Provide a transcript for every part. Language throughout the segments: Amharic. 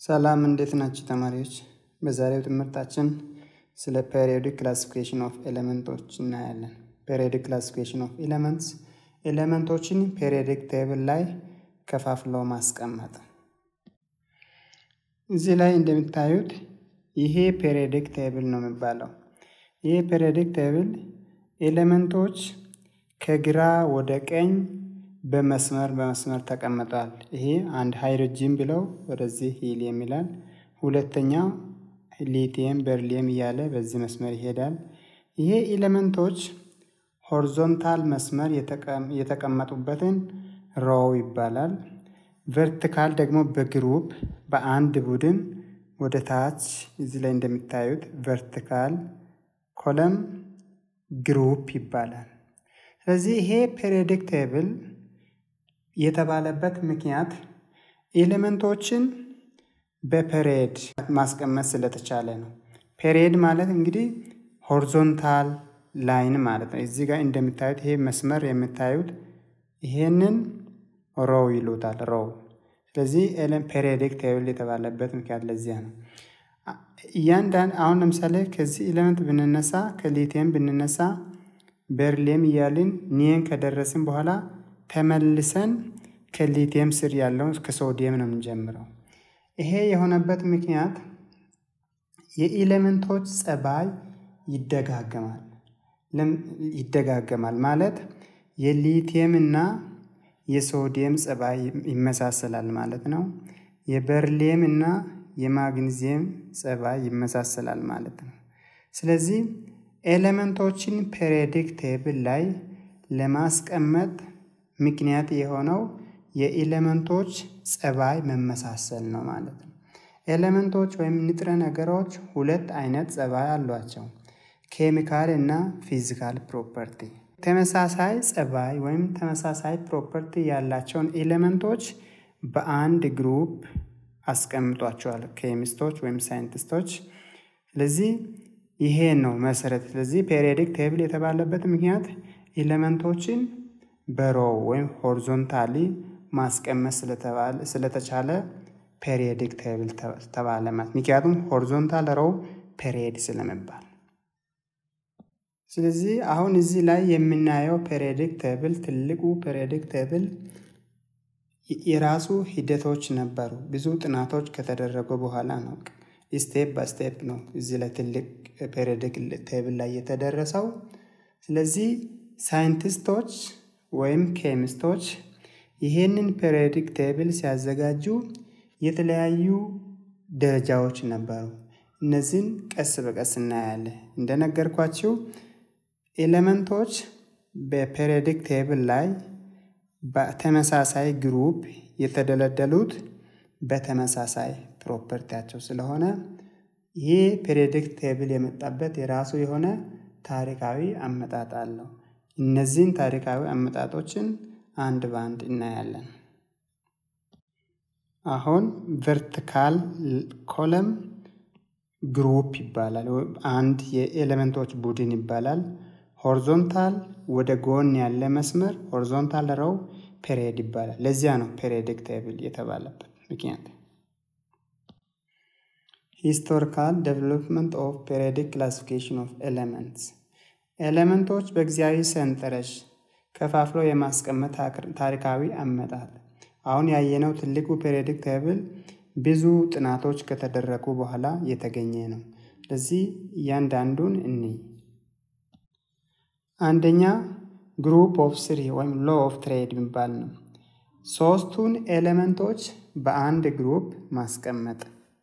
ሰላም እንዴት ናችሁ ተማሪዎች? በዛሬው ትምህርታችን ስለ ፔሪዮዲክ ክላሲፊኬሽን ኦፍ ኤሌመንቶች እናያለን። ፔሪዮዲክ ክላሲፊኬሽን ኦፍ ኤሌመንትስ ኤሌመንቶችን ፔሪዮዲክ ቴብል ላይ ከፋፍሎ ማስቀመጥ። እዚህ ላይ እንደምታዩት ይሄ ፔሪዮዲክ ቴብል ነው የሚባለው። ይሄ ፔሪዮዲክ ቴብል ኤሌመንቶች ከግራ ወደ ቀኝ በመስመር በመስመር ተቀምጠዋል። ይሄ አንድ ሃይድሮጂን ብለው ወደዚህ ሂሊየም ይላል። ሁለተኛው ሊቲየም በርሊየም እያለ በዚህ መስመር ይሄዳል። ይሄ ኤሌመንቶች ሆሪዞንታል መስመር የተቀመጡበትን ሮው ይባላል። ቨርቲካል ደግሞ በግሩፕ በአንድ ቡድን ወደ ታች እዚህ ላይ እንደሚታዩት ቨርቲካል ኮለም ግሩፕ ይባላል። ስለዚህ ይሄ ፔሪዮዲክ ቴብል የተባለበት ምክንያት ኤሌመንቶችን በፔሬድ ማስቀመጥ ስለተቻለ ነው። ፔሬድ ማለት እንግዲህ ሆሪዞንታል ላይን ማለት ነው። እዚህ ጋር እንደምታዩት ይሄ መስመር የምታዩት ይሄንን ሮው ይሉታል ሮው። ስለዚህ ፔሪዮዲክ ቴብል የተባለበት ምክንያት ለዚያ ነው። እያንዳንድ አሁን ለምሳሌ ከዚህ ኤሌመንት ብንነሳ ከሊቲየም ብንነሳ በርሊየም እያልን ኒየን ከደረስን በኋላ ተመልሰን ከሊቲየም ስር ያለውን ከሶዲየም ነው የምንጀምረው። ይሄ የሆነበት ምክንያት የኤሌመንቶች ጸባይ ይደጋገማል ይደጋገማል ማለት የሊቲየም እና የሶዲየም ጸባይ ይመሳሰላል ማለት ነው። የበርሊየም እና የማግኒዚየም ጸባይ ይመሳሰላል ማለት ነው። ስለዚህ ኤሌመንቶችን ፔሪዮዲክ ቴብል ላይ ለማስቀመጥ ምክንያት የሆነው የኤሌመንቶች ጸባይ መመሳሰል ነው ማለት ነው። ኤሌመንቶች ወይም ንጥረ ነገሮች ሁለት አይነት ጸባይ አሏቸው፣ ኬሚካል እና ፊዚካል ፕሮፐርቲ። ተመሳሳይ ጸባይ ወይም ተመሳሳይ ፕሮፐርቲ ያላቸውን ኤሌመንቶች በአንድ ግሩፕ አስቀምጧቸዋል ኬሚስቶች ወይም ሳይንቲስቶች። ስለዚህ ይሄ ነው መሰረት። ስለዚህ ፔሪዮዲክ ቴብል የተባለበት ምክንያት ኤሌመንቶችን በሮው ወይም ሆሪዞንታሊ ማስቀመጥ ስለተቻለ ፔሪዮዲክ ቴብል ተባለ ማለት ምክንያቱም ሆሪዞንታል ሮው ፔሪዮድ ስለመባል። ስለዚህ አሁን እዚህ ላይ የምናየው ፔሪዮዲክ ቴብል ትልቁ ፔሪዮዲክ ቴብል የራሱ ሂደቶች ነበሩ። ብዙ ጥናቶች ከተደረጉ በኋላ ነው ስቴፕ በስቴፕ ነው እዚህ ላይ ትልቅ ፔሪዮዲክ ቴብል ላይ የተደረሰው። ስለዚህ ሳይንቲስቶች ወይም ኬሚስቶች ይሄንን ፔሪዮዲክ ቴብል ሲያዘጋጁ የተለያዩ ደረጃዎች ነበሩ። እነዚህን ቀስ በቀስ እናያለን። እንደነገርኳችሁ ኤሌመንቶች በፔሪዮዲክ ቴብል ላይ በተመሳሳይ ግሩፕ የተደለደሉት በተመሳሳይ ፕሮፐርቲያቸው ስለሆነ ይህ ፔሪዮዲክ ቴብል የመጣበት የራሱ የሆነ ታሪካዊ አመጣጥ አለው። እነዚህን ታሪካዊ አመጣጦችን አንድ በአንድ እናያለን። አሁን ቨርቲካል ኮለም ግሩፕ ይባላል። አንድ የኤሌመንቶች ቡድን ይባላል። ሆሪዞንታል ወደ ጎን ያለ መስመር ሆሪዞንታል ረው ፔሪዮድ ይባላል። ለዚያ ነው ፔሪዮዲክ ቴብል የተባለበት ምክንያት። ሂስቶሪካል ዴቨሎፕመንት ኦፍ ፔሪዮዲክ ክላሲፊኬሽን ኦፍ ኤሌመንትስ ኤሌመንቶች በጊዜያዊ ሰንጠረዥ ከፋፍሎ የማስቀመጥ ታሪካዊ አመጣጥ። አሁን ያየነው ትልቁ ፔሪዮዲክ ቴብል ብዙ ጥናቶች ከተደረጉ በኋላ የተገኘ ነው። ስለዚህ እያንዳንዱን እንይ። አንደኛ ግሩፕ ኦፍ ስሪ ወይም ሎ ኦፍ ትሬድ የሚባል ነው። ሶስቱን ኤሌመንቶች በአንድ ግሩፕ ማስቀመጥ።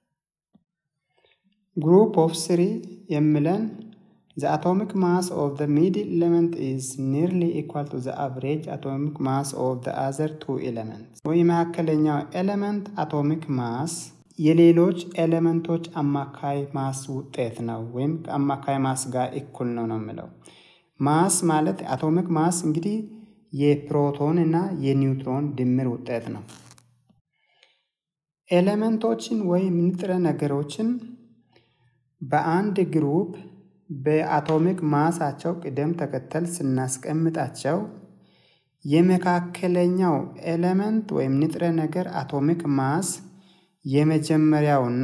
ግሩፕ ኦፍ ስሪ የሚለን the atomic mass of the middle element is nearly equal to the average atomic mass of the other two elements ወይ መካከለኛው ኤሌመንት አቶሚክ ማስ የሌሎች ኤሌመንቶች አማካይ ማስ ውጤት ነው ወይም ከአማካይ ማስ ጋር እኩል ነው ነው የሚለው። ማስ ማለት አቶሚክ ማስ እንግዲህ የፕሮቶን እና የኒውትሮን ድምር ውጤት ነው። ኤሌመንቶችን ወይም ንጥረ ነገሮችን በአንድ ግሩፕ በአቶሚክ ማሳቸው ቅደም ተከተል ስናስቀምጣቸው የመካከለኛው ኤሌመንት ወይም ንጥረ ነገር አቶሚክ ማስ የመጀመሪያውና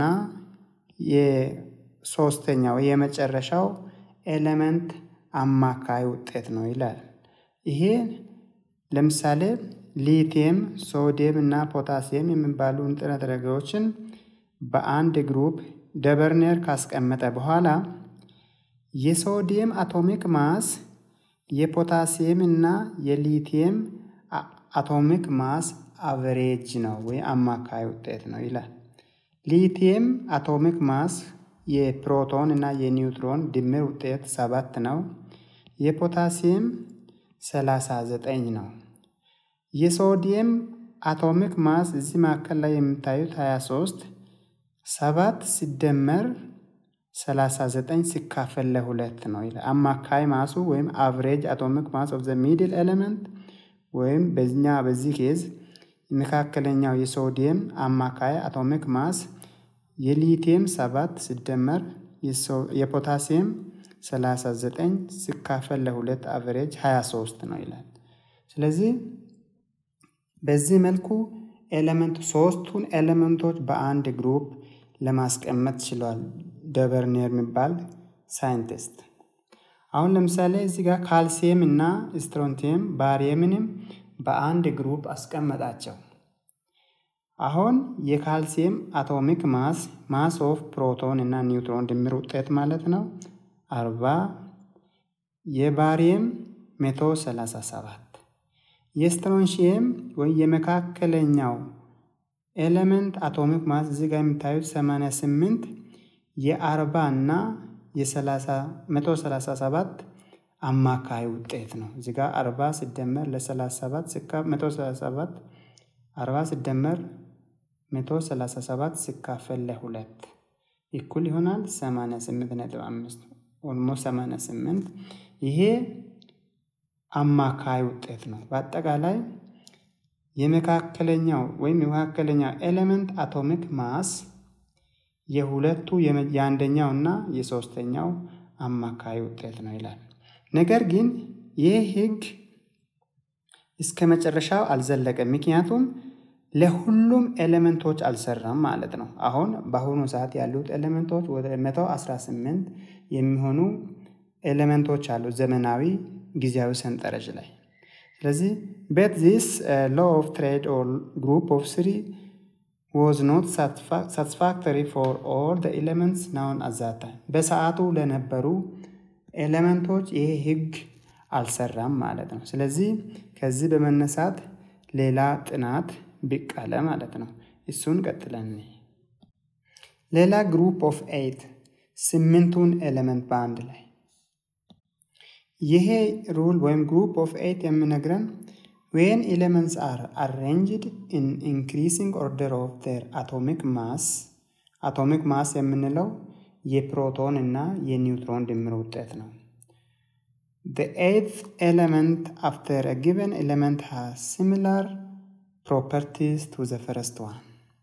የሶስተኛው የመጨረሻው ኤሌመንት አማካይ ውጤት ነው ይላል። ይሄ ለምሳሌ ሊቲየም፣ ሶዲየም እና ፖታሲየም የሚባሉ ንጥረ ነገሮችን በአንድ ግሩፕ ደበርኔር ካስቀመጠ በኋላ የሶዲየም አቶሚክ ማስ የፖታሲየም እና የሊቲየም አቶሚክ ማስ አቨሬጅ ነው ወይ አማካይ ውጤት ነው ይላል። ሊቲየም አቶሚክ ማስ የፕሮቶን እና የኒውትሮን ድምር ውጤት ሰባት ነው። የፖታሲየም 39 ነው። የሶዲየም አቶሚክ ማስ እዚህ መካከል ላይ የምታዩት 23 ሰባት ሲደመር 39 ሲካፈል ለሁለት ነው ይላል። አማካይ ማሱ ወይም አቨሬጅ አቶሚክ ማስ ኦፍ ዘ ሚድል ኤሌመንት ወይም በኛ በዚህ ኬዝ መካከለኛው የሶዲየም አማካይ አቶሚክ ማስ የሊቲየም 7 ሲደመር የፖታሲየም 39 ሲካፈል ለሁለት አቨሬጅ 23 ነው ይላል። ስለዚህ በዚህ መልኩ ኤሌመንት ሶስቱን ኤሌመንቶች በአንድ ግሩፕ ለማስቀመጥ ችሏል ደበርኔር የሚባል ሳይንቲስት። አሁን ለምሳሌ እዚህ ጋር ካልሲየም እና ስትሮንቲየም ባሪየምንም በአንድ ግሩፕ አስቀመጣቸው። አሁን የካልሲየም አቶሚክ ማስ ማስ ኦፍ ፕሮቶን እና ኒውትሮን ድምር ውጤት ማለት ነው አርባ የባሪየም መቶ ሰላሳ ሰባት የስትሮንሺየም ወይ የመካከለኛው ኤሌመንት አቶሚክ ማስ እዚህ ጋር የምታዩት 88 የአርባ እና የ137 አማካይ ውጤት ነው። እዚህ ጋር 40 ሲደመር ለ37 ሲካ 137 40 ሲደመር 137 ሲካፈል ለሁለት እኩል ይሆናል 88.5 ኦልሞ 88 ይሄ አማካይ ውጤት ነው። በአጠቃላይ የመካከለኛው ወይም የመካከለኛው ኤሌመንት አቶሚክ ማስ የሁለቱ የአንደኛው እና የሶስተኛው አማካይ ውጤት ነው ይላል። ነገር ግን ይህ ህግ እስከ መጨረሻው አልዘለቀም። ምክንያቱም ለሁሉም ኤሌመንቶች አልሰራም ማለት ነው። አሁን በአሁኑ ሰዓት ያሉት ኤሌመንቶች ወደ 118 የሚሆኑ ኤሌመንቶች አሉ ዘመናዊ ጊዜያዊ ሰንጠረዥ ላይ። ስለዚህ በት ዚስ ሎ ኦፍ ትሬድ ኦር ግሩፕ ኦፍ ስሪ ዋዝ ኖት ሳቲስፋክተሪ ፎር ኦል ዘ ኤሌመንትስ ናውን አት ዛት ታይም። በሰዓቱ ለነበሩ ኤሌመንቶች ይሄ ህግ አልሰራም ማለት ነው። ስለዚህ ከዚህ በመነሳት ሌላ ጥናት ብቅ አለ ማለት ነው። እሱን ቀጥለን ሌላ ግሩፕ ኦፍ ኤይት ስምንቱን ኤሌመንት በአንድ ላይ ይሄ ሩል ወይም ግሩፕ ኦፍ ኤይት የሚነግረን ዌን ኤሌመንትስ አር አሬንጅድ ኢን ኢንክሪሲንግ ኦርደር ኦፍ ዜር አቶሚክ ማስ አቶሚክ ማስ የምንለው የፕሮቶን እና የኒውትሮን ድምር ውጤት ነው። The eighth element after a given element has similar properties to the first one.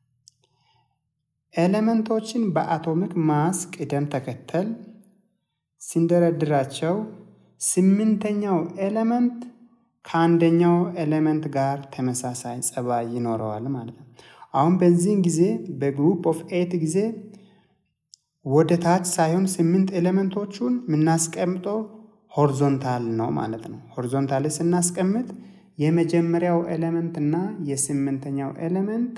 ኤሌመንቶችን በአቶሚክ ማስ ቅደም ተከተል ሲንደረድራቸው ስምንተኛው ኤሌመንት ከአንደኛው ኤሌመንት ጋር ተመሳሳይ ጸባይ ይኖረዋል ማለት ነው። አሁን በዚህን ጊዜ በግሩፕ ኦፍ ኤት ጊዜ ወደ ታች ሳይሆን ስምንት ኤሌመንቶቹን የምናስቀምጠው ሆሪዞንታል ነው ማለት ነው። ሆሪዞንታል ስናስቀምጥ የመጀመሪያው ኤሌመንት እና የስምንተኛው ኤሌመንት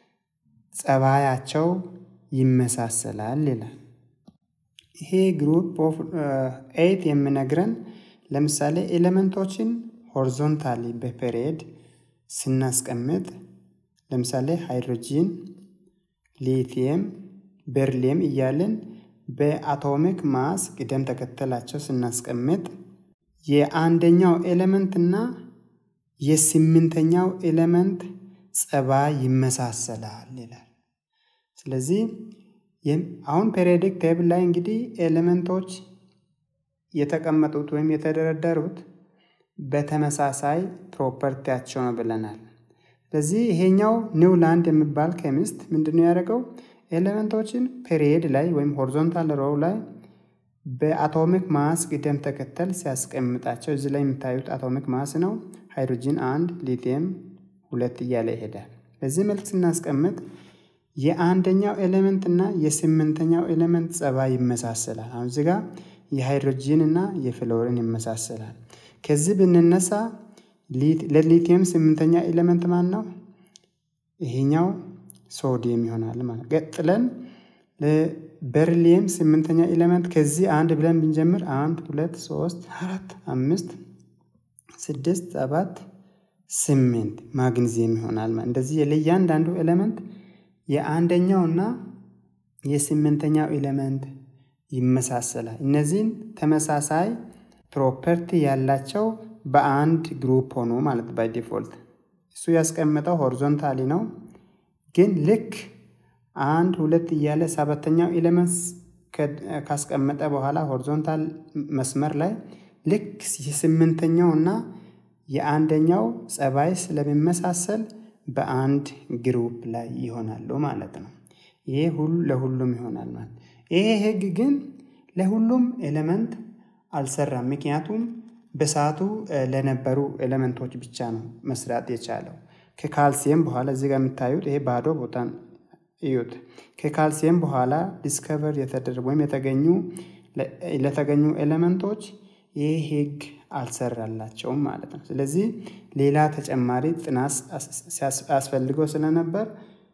ጸባያቸው ይመሳሰላል ይላል። ይሄ ግሩፕ ኦፍ ኤይት የሚነግረን ለምሳሌ ኤሌመንቶችን ሆሪዞንታሊ በፔሪየድ ስናስቀምጥ ለምሳሌ ሃይድሮጂን፣ ሊቲየም፣ ቤርሊየም እያልን በአቶሚክ ማስ ቅደም ተከተላቸው ስናስቀምጥ የአንደኛው ኤሌመንት እና የስምንተኛው ኤሌመንት ጸባይ ይመሳሰላል ይላል። ስለዚህ አሁን ፔሪዮዲክ ቴብል ላይ እንግዲህ ኤሌመንቶች የተቀመጡት ወይም የተደረደሩት በተመሳሳይ ፕሮፐርቲያቸው ነው ብለናል። ስለዚህ ይሄኛው ኒውላንድ የሚባል ኬሚስት ምንድነው ያደረገው? ኤሌመንቶችን ፔሪየድ ላይ ወይም ሆሪዞንታል ሮው ላይ በአቶሚክ ማስ ቅደም ተከተል ሲያስቀምጣቸው እዚህ ላይ የምታዩት አቶሚክ ማስ ነው። ሃይድሮጂን አንድ፣ ሊቲየም ሁለት እያለ ይሄዳል። በዚህ መልክ ስናስቀምጥ የአንደኛው ኤሌመንት እና የስምንተኛው ኤሌመንት ጸባይ ይመሳሰላል። አሁን እዚህ ጋር የሃይድሮጂን እና የፍሎሪን ይመሳሰላል። ከዚህ ብንነሳ ለሊቲየም ስምንተኛ ኤሌመንት ማን ነው? ይሄኛው ሶዲየም ይሆናል ማለት ቀጥለን ለበርሊየም ስምንተኛ ኤሌመንት ከዚህ አንድ ብለን ብንጀምር አንድ ሁለት ሶስት አራት አምስት ስድስት ሰባት ስምንት ማግኒዚየም ይሆናል ማለት እንደዚህ ለእያንዳንዱ ኤሌመንት የአንደኛው እና የስምንተኛው ኤሌመንት ይመሳሰላል። እነዚህን ተመሳሳይ ፕሮፐርቲ ያላቸው በአንድ ግሩፕ ሆኑ ማለት ባይ ዲፎልት እሱ ያስቀመጠው ሆሪዞንታሊ ነው። ግን ልክ አንድ ሁለት እያለ ሰባተኛው ኤሌመንት ካስቀመጠ በኋላ ሆሪዞንታል መስመር ላይ ልክ የስምንተኛው እና የአንደኛው ጸባይ ስለሚመሳሰል በአንድ ግሩፕ ላይ ይሆናሉ ማለት ነው። ይሄ ሁሉ ለሁሉም ይሆናል ማለት ይሄ ህግ ግን ለሁሉም ኤሌመንት አልሰራም። ምክንያቱም በሰዓቱ ለነበሩ ኤሌመንቶች ብቻ ነው መስራት የቻለው። ከካልሲየም በኋላ እዚህ ጋር የምታዩት ይሄ ባዶ ቦታን እዩት። ከካልሲየም በኋላ ዲስከቨር የተደረጉ ወይም የተገኙ ለተገኙ ኤሌመንቶች ይህ ህግ አልሰራላቸውም ማለት ነው። ስለዚህ ሌላ ተጨማሪ ጥናት አስፈልገው ስለነበር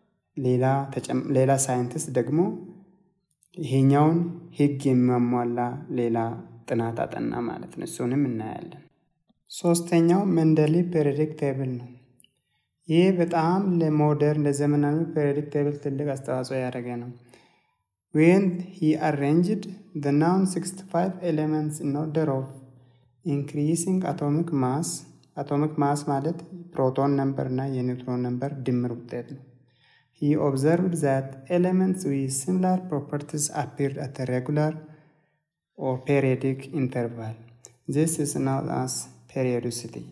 ሌላ ሳይንቲስት ደግሞ ይሄኛውን ህግ የሚያሟላ ሌላ ጥናት አጠና ማለት ነው። እሱንም እናያለን። ሶስተኛው መንደሊ ፔሪዮዲክ ቴብል ነው። ይህ በጣም ለሞደርን ለዘመናዊ ፔሪዮዲክ ቴብል ትልቅ አስተዋጽኦ ያደረገ ነው። ዌን ሂ አሬንጅድ ዘ ናውን 65 ኤሌመንትስ ኢን ኦርደር ኦፍ ኢንክሪሲንግ አቶሚክ ማስ አቶሚክ ማስ ማለት ፕሮቶን ነምበር እና የኒውትሮን ነምበር ድምር ውጤት ነው። He observed that elements with similar properties appeared at a regular or periodic interval. This is known as periodicity.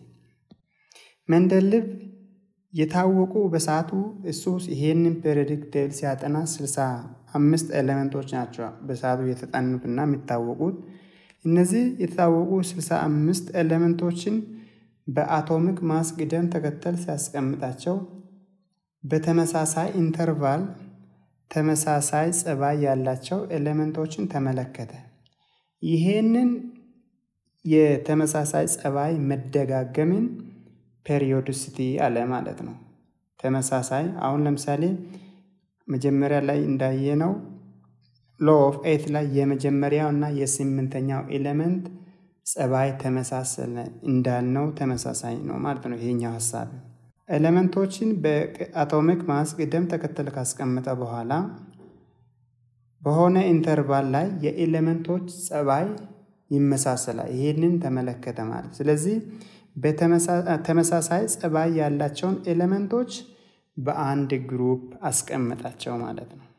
መንደልብ የታወቁ በሰዓቱ እሱ ይሄንን ፔሪዮዲክ ቴብል ሲያጠና ስልሳ አምስት ኤሌመንቶች ናቸው በሰዓቱ የተጠኑትና የሚታወቁት። እነዚህ የታወቁ ስልሳ አምስት ኤሌመንቶችን በአቶሚክ ማስ ቅደም ተከተል ሲያስቀምጣቸው በተመሳሳይ ኢንተርቫል ተመሳሳይ ጸባይ ያላቸው ኤሌመንቶችን ተመለከተ። ይሄንን የተመሳሳይ ጸባይ መደጋገምን ፔሪዮዲሲቲ አለ ማለት ነው። ተመሳሳይ አሁን ለምሳሌ መጀመሪያ ላይ እንዳየነው ሎ ኦፍ ኤት ላይ የመጀመሪያው እና የስምንተኛው ኤሌመንት ጸባይ ተመሳሰለ እንዳልነው ተመሳሳይ ነው ማለት ነው። ይሄኛው ሀሳብ ኤሌመንቶችን በአቶሚክ ማስ ቅደም ተከተል ካስቀመጠ በኋላ በሆነ ኢንተርቫል ላይ የኤሌመንቶች ጸባይ ይመሳሰላል። ይሄንን ተመለከተ ማለት ስለዚህ በተመሳሳይ ጸባይ ያላቸውን ኤሌመንቶች በአንድ ግሩፕ አስቀመጣቸው ማለት ነው።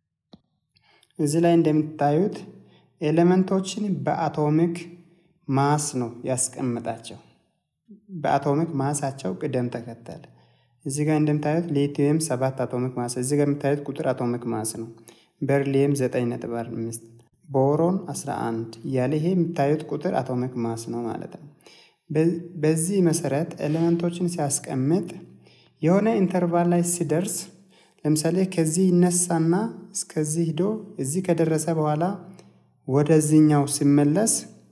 እዚህ ላይ እንደምታዩት ኤሌመንቶችን በአቶሚክ ማስ ነው ያስቀምጣቸው። በአቶሚክ ማሳቸው ቅደም ተከተል እዚህ ጋር እንደምታዩት ሊቲየም ሰባት አቶሚክ ማስ እዚህ ጋር የምታዩት ቁጥር አቶሚክ ማስ ነው። በርሊየም ዘጠኝ ነጥብ አምስት ቦሮን 11 እያለ ይሄ የምታዩት ቁጥር አቶሚክ ማስ ነው ማለት ነው። በዚህ መሰረት ኤሌመንቶችን ሲያስቀምጥ የሆነ ኢንተርቫል ላይ ሲደርስ ለምሳሌ ከዚህ ይነሳና እስከዚህ ሂዶ እዚህ ከደረሰ በኋላ ወደዚህኛው ሲመለስ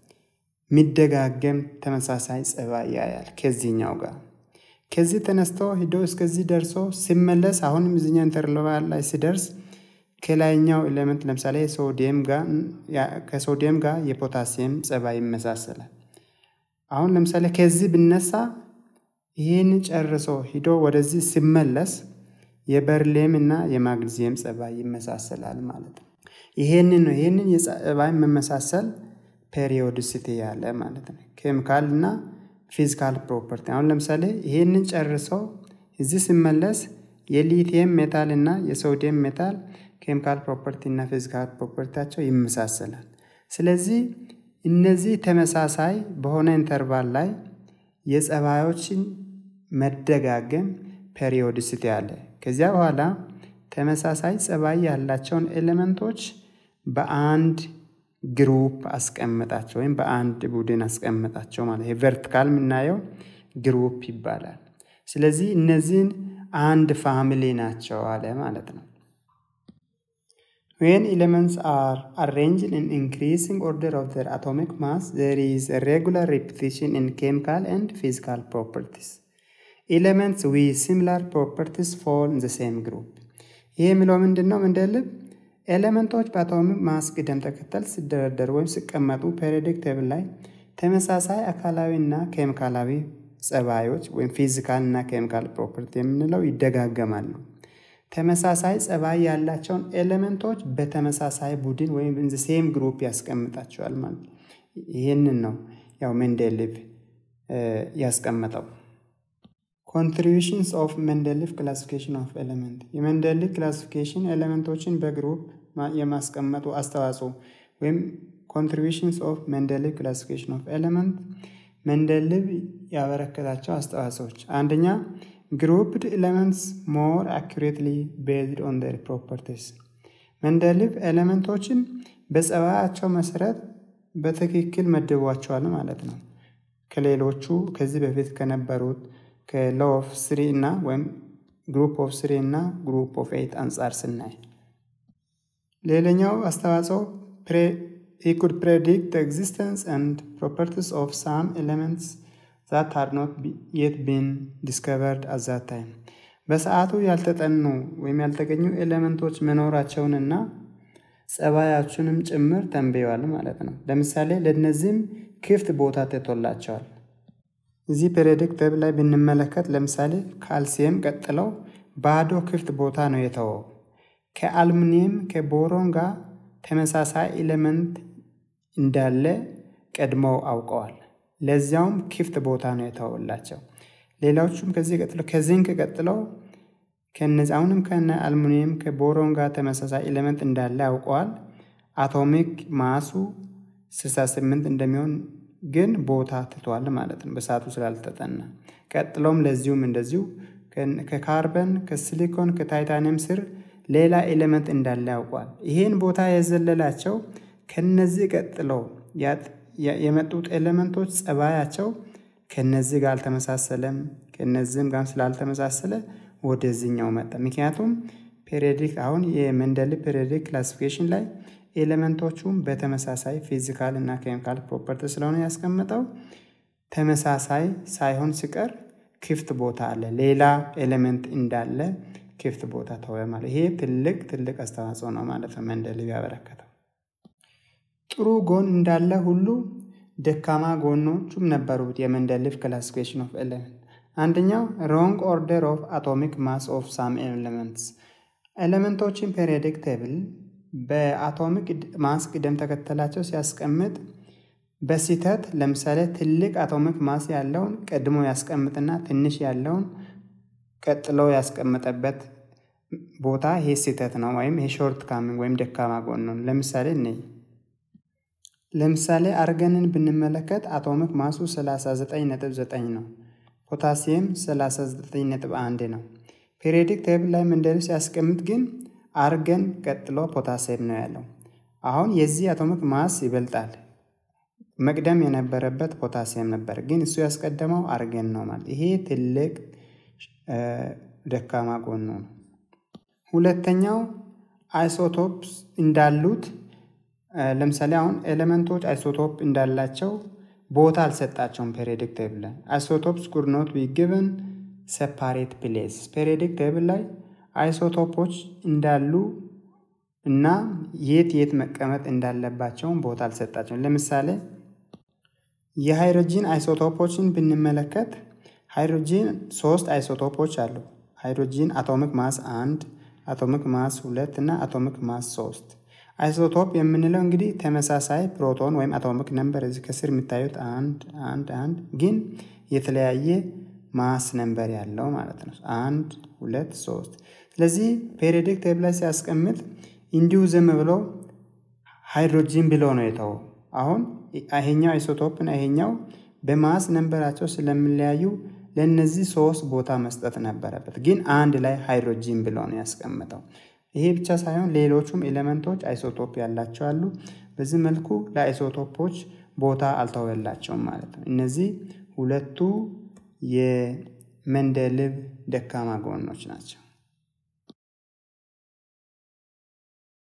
ሚደጋገም ተመሳሳይ ጸባይ ያያል ከዚህኛው ጋር። ከዚህ ተነስቶ ሂዶ እስከዚህ ደርሶ ሲመለስ አሁንም እዚኛው ኢንተርቫል ላይ ሲደርስ ከላይኛው ኤሌመንት ለምሳሌ ሶዲየም ጋር ከሶዲየም ጋር የፖታሲየም ጸባይ ይመሳሰላል። አሁን ለምሳሌ ከዚህ ብነሳ ይህን ጨርሶ ሂዶ ወደዚህ ሲመለስ የበርሌም እና የማግኒዚየም ጸባይ ይመሳሰላል ማለት ነው። ይሄንን ነው ይሄንን የጸባይ መመሳሰል ፔሪዮዲሲቲ ያለ ማለት ነው። ኬሚካል እና ፊዚካል ፕሮፐርቲ አሁን ለምሳሌ ይሄንን ጨርሶ እዚህ ሲመለስ የሊቲየም ሜታል እና የሶዲየም ሜታል ኬሚካል ፕሮፐርቲ እና ፊዚካል ፕሮፐርቲያቸው ይመሳሰላል። ስለዚህ እነዚህ ተመሳሳይ በሆነ ኢንተርቫል ላይ የጸባዮችን መደጋገም ፔሪዮዲሲቲ አለ። ከዚያ በኋላ ተመሳሳይ ጸባይ ያላቸውን ኤሌመንቶች በአንድ ግሩፕ አስቀምጣቸው ወይም በአንድ ቡድን አስቀምጣቸው ማለት ይሄ ቨርቲካል የምናየው ግሩፕ ይባላል። ስለዚህ እነዚህን አንድ ፋሚሊ ናቸው አለ ማለት ነው። When elements are arranged in increasing order of their atomic mass, there is a regular repetition in chemical and physical properties. Elements with similar properties fall in the same group. ይህ የሚለው ምንድን ነው? ምንደልብ ኤሌመንቶች በአቶሚክ ማስ ቅደም ተከተል ሲደረደሩ ወይም ሲቀመጡ ፔሪዮዲክ ቴብል ላይ ተመሳሳይ አካላዊ እና ኬሚካላዊ ጸባዮች ወይም ፊዚካል እና ኬሚካል ፕሮፐርቲ የምንለው ይደጋገማሉ። ተመሳሳይ ጸባይ ያላቸውን ኤሌመንቶች በተመሳሳይ ቡድን ወይም ኢን ሴም ግሩፕ ያስቀምጣቸዋል ማለት ይህንን ነው ያው ሜንዴሊቭ ያስቀመጠው። ኮንትሪቢሽንስ ኦፍ ሜንዴሊቭ ክላሲፊኬሽን ኦፍ ኤሌመንት የሜንዴሊቭ ክላሲፊኬሽን ኤሌመንቶችን በግሩፕ የማስቀመጡ አስተዋጽኦ ወይም ኮንትሪቢሽንስ ኦፍ ሜንዴሊቭ ክላሲፊኬሽን ኦፍ ኤሌመንት ሜንዴሊቭ ያበረከታቸው አስተዋጽኦች አንደኛ ግሩፕድ ኤሌመንትስ ሞር አኩሬትሊ ቤዝድ ኦን ዴር ፕሮፐርቲስ ሜንዴሊቭ ኤሌመንቶችን በጸባያቸው መሰረት በትክክል መድቧቸዋል ማለት ነው። ከሌሎቹ ከዚህ በፊት ከነበሩት ከሎ ኦፍ ስሪ እና ወይም ግሩፕ ኦፍ ስሪ እና ግሩፕ ኦፍ ኤይት አንጻር ስናይ ሌላኛው አስተዋጽኦ he could predict the existence and properties of some elements that had not yet been discovered at that time. በሰዓቱ ያልተጠኑ ወይም ያልተገኙ ኤሌመንቶች መኖራቸውንና ጸባያቸውንም ጭምር ተንብየዋል ማለት ነው። ለምሳሌ ለእነዚህም ክፍት ቦታ ተቶላቸዋል። እዚህ ፔሪዮዲክ ቴብል ላይ ብንመለከት ለምሳሌ ካልሲየም ቀጥለው ባዶ ክፍት ቦታ ነው የተወው። ከአልሙኒየም ከቦሮን ጋር ተመሳሳይ ኤሌመንት እንዳለ ቀድመው አውቀዋል። ለዚያውም ክፍት ቦታ ነው የተወላቸው። ሌሎቹም ከዚህ ቀጥለው ከዚንክ ቀጥለው ከነዚህ አሁንም ከነ አልሙኒየም ከቦሮን ጋር ተመሳሳይ ኤሌመንት እንዳለ አውቀዋል። አቶሚክ ማሱ 68 እንደሚሆን ግን ቦታ ትቷል ማለት ነው በሰዓቱ ስላልተጠና። ቀጥሎም ለዚሁም እንደዚሁ ከካርበን ከሲሊኮን ከታይታኒየም ስር ሌላ ኤሌመንት እንዳለ ያውቋል። ይህን ቦታ የዘለላቸው ከነዚህ ቀጥለው የመጡት ኤሌመንቶች ጸባያቸው ከነዚህ ጋር አልተመሳሰለም። ከነዚህም ጋር ስላልተመሳሰለ ወደዚህኛው መጣ። ምክንያቱም ፔሪዮዲክ አሁን የሜንዴሊቭ ፔሪዮዲክ ክላሲፊኬሽን ላይ ኤሌመንቶቹም በተመሳሳይ ፊዚካል እና ኬሚካል ፕሮፐርቲ ስለሆነ ያስቀመጠው ተመሳሳይ ሳይሆን ሲቀር ክፍት ቦታ አለ፣ ሌላ ኤሌመንት እንዳለ ክፍት ቦታ ተወ ማለት ይሄ ትልቅ ትልቅ አስተዋጽኦ ነው ማለት ነው ሜንዴሊቭ ያበረከተው። ጥሩ ጎን እንዳለ ሁሉ ደካማ ጎኖቹም ነበሩት የሜንዴሊቭ ክላሲፊኬሽን ኦፍ ኤሌመንት። አንደኛው ሮንግ ኦርደር ኦፍ አቶሚክ ማስ ኦፍ ሳም ኤሌመንትስ ኤሌመንቶችን ፔሪዮዲክ ቴብል በአቶሚክ ማስ ቅደም ተከተላቸው ሲያስቀምጥ በስህተት ለምሳሌ ትልቅ አቶሚክ ማስ ያለውን ቀድሞ ያስቀምጥና ትንሽ ያለውን ቀጥሎ ያስቀመጠበት ቦታ ይሄ ስህተት ነው፣ ወይም ይሄ ሾርት ካሚንግ ወይም ደካማ ጎን ነው። ለምሳሌ እነይ ለምሳሌ አርገንን ብንመለከት አቶሚክ ማሱ 39.9 ነው። ፖታሲየም 39.1 ነው። ፔሪዮዲክ ቴብል ላይ ሜንዴሊቭ ሲያስቀምጥ ግን አርገን ቀጥሎ ፖታሲየም ነው ያለው። አሁን የዚህ አቶሚክ ማስ ይበልጣል። መቅደም የነበረበት ፖታሲየም ነበር፣ ግን እሱ ያስቀደመው አርገን ነው ማለት ይሄ ትልቅ ደካማ ጎኑ ነው። ሁለተኛው አይሶቶፕስ እንዳሉት ለምሳሌ አሁን ኤሌመንቶች አይሶቶፕ እንዳላቸው ቦታ አልሰጣቸውም። ፔሪዮዲክ ቴብል ላይ አይሶቶፕስ ኩድ ኖት ቢ ጊቨን ሴፓሬት ፕሌስ። ፔሪዮዲክ ቴብል ላይ አይሶቶፖች እንዳሉ እና የት የት መቀመጥ እንዳለባቸውን ቦታ አልሰጣቸውም። ለምሳሌ የሃይድሮጂን አይሶቶፖችን ብንመለከት ሃይድሮጂን ሶስት አይሶቶፖች አሉ። ሃይድሮጂን አቶሚክ ማስ አንድ፣ አቶሚክ ማስ ሁለት እና አቶሚክ ማስ ሶስት። አይሶቶፕ የምንለው እንግዲህ ተመሳሳይ ፕሮቶን ወይም አቶሚክ ነምበር እዚህ ከስር የሚታዩት አንድ አንድ አንድ ግን የተለያየ ማስ ነምበር ያለው ማለት ነው። አንድ ሁለት ሶስት። ስለዚህ ፔሪዮዲክ ቴብል ላይ ሲያስቀምጥ እንዲሁ ዝም ብሎ ሃይድሮጂን ብሎ ነው የተወው። አሁን ይሄኛው አይሶቶፕ እና ይሄኛው በማስ ነንበራቸው ስለሚለያዩ ለእነዚህ ሶስት ቦታ መስጠት ነበረበት፣ ግን አንድ ላይ ሃይድሮጂን ብሎ ነው ያስቀምጠው። ይሄ ብቻ ሳይሆን ሌሎቹም ኤሌመንቶች አይሶቶፕ ያላቸው አሉ። በዚህ መልኩ ለአይሶቶፖች ቦታ አልተወላቸውም ማለት ነው። እነዚህ ሁለቱ የሜንዴሊቭ ደካማ ጎኖች ናቸው።